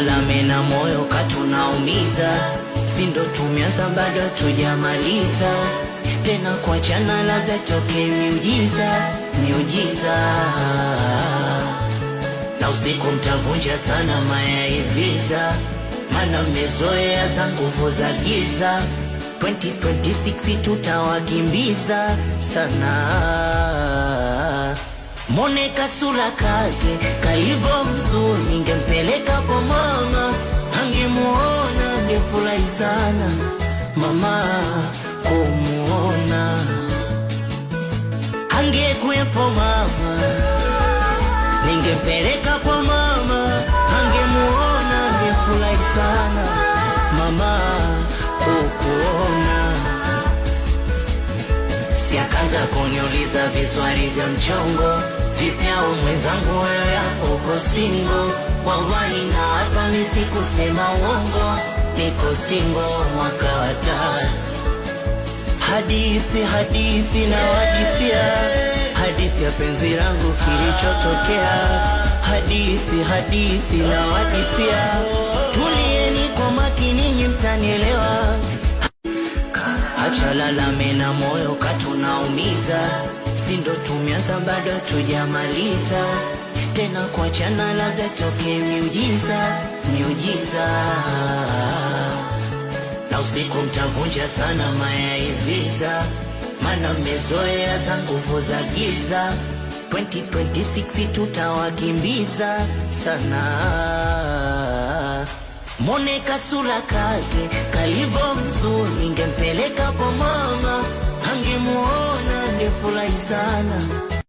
Achalalame na moyo katunaumiza, si ndo tumeanza bado tujamaliza, tena kuachana labda toke miujiza, miujiza na usiku mtavunja sana mayaiviza, mana mmezoea za nguvu za giza. 2026 tutawakimbiza sana. Mone kasura kake kalivo mzuri, ningempeleka kwa mama, angemuona angefurahi sana mama kumuona, angekuwepo mama ningempeleka kwa mama, angemuona angefurahi sana mama kukuona. Si akaanza kuniuliza viswali vya mchongo, vipyao mwenzangu, wewe hapo uko singo? Wallahi na hapa mi sikusema uongo, niko singo mwaka wa tatu hadithi hadithi na wadithia hadithi ya penzi langu kilichotokea hadithi hadithi na wadithia tulieni kwa makini nyi mtanielewa achalalame na moyo katunaumiza si ndo tumeanza bado tujamaliza tena kuachana labda toke miujiza miujiza na usiku mtavunja sana mayaiviza, mana mmezoea za nguvu za giza. 2026 tutawakimbiza sana. Mone kasura kake kalivo mzuri, ningempeleka kwa mama, angemuona angefurahi sana